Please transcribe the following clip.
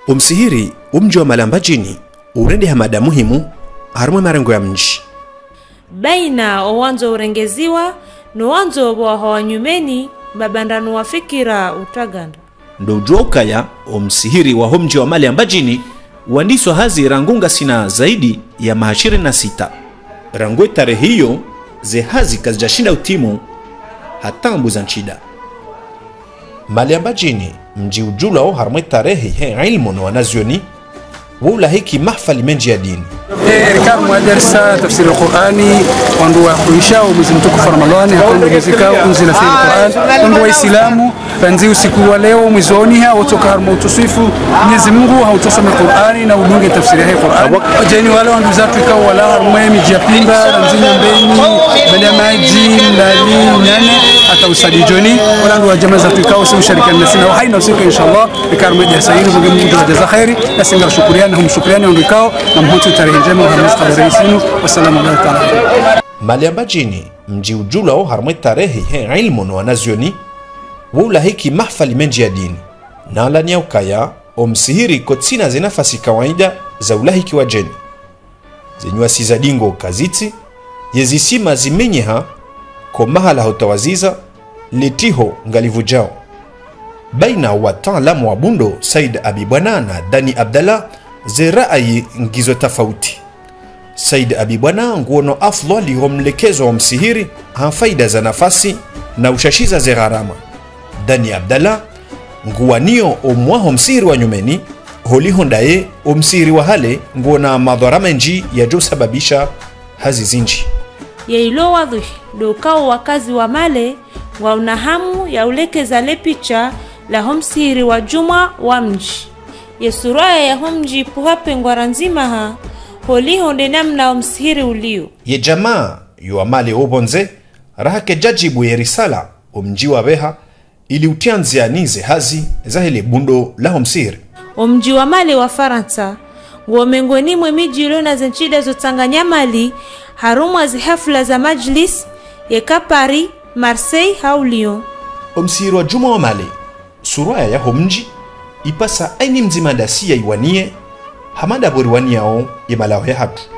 umsihiri umji wa malambajini urende hamada muhimu harumwe marengo ya mji baina owanzo urengeziwa nowanzo bwaho wanyumeni babandanu wafikira utaganda ndo ujua ukaya omsihiri wa homji wa mali ambajini wandiswa hazi rangunga sina zaidi ya mahashiri na sita rangwe tarehe hiyo ze hazi kazijashinda utimu hatambu za nchida mali ambajini mji ujulao harumwe tarehe he ilmu na wanazioni wula hiki mahfali menji ya dini erikar mwadarsa tafsiri alqurani wandu wakuishao mwezi mtukufu ramadhani hakuongezeka kunzila fi alquran wandu waislamu panzi usiku wa leo mwezi waoniha wotoka harma utusifu mwenyezi mungu hautusome qurani na udunge tafsiri ya qurani wajeni wale wandu zatu ikawa wala harma miji ya pimba ranzinya mbeni bala maji mlali nyane hata usadi joni wala wandu wajama zatu ikawa si ushirikiana nasi na haina usiku inshallah rikar mwadarsa hili mungu mungu jaza khairi na singa shukuriana hum shukuriana wandu ikawa na mhutu tarehe njema uhamis habari zenu wassalamu alaikum taala mali ambajini mji ujulao harumwe tarehe he ilmu na wanazioni wula hiki mahfali menji ya dini nalania ukaya omsihiri kotsina ze nafasi kawaida za ulahiki wa jeni zenywasi za dingo kaziti yezisima zimenyeha ko mahala hotawaziza letiho ngalivujao baina wataalamu wa bundo said abibwana na dani abdallah ze raayi ngizo tofauti said abibwana nguono afdhali homlekezo wa msihiri ha faida za nafasi na ushashiza ze gharama dani abdallah nguwanio omwaho msihiri wa nyumeni holihondaye omsihiri wa hale nguona madhara menji yajosababisha hazi zinji yeilo wadhi dokao wakazi wa male wauna hamu ya ulekeza le picha la homsihiri wa juma wa mji yesuraya ya homji puhape ngwara nzima ha holihonde namna omsihiri ulio ye jamaa yuamale obonze rahake jajibu ye risala omji wa beha ili utianzianize hazi zahele bundo laho msihiri omji wa male wa faransa nguo miongoni mwe miji iliyo na zenchida zotsanganya mali harumwa zihafula za majlis yeka paris marseille hau lyon omsihiri wa juma wa male suraya yaho mji ipasa aini mzima dasi ya iwanie hamada boriwaniao ye malao ya hatu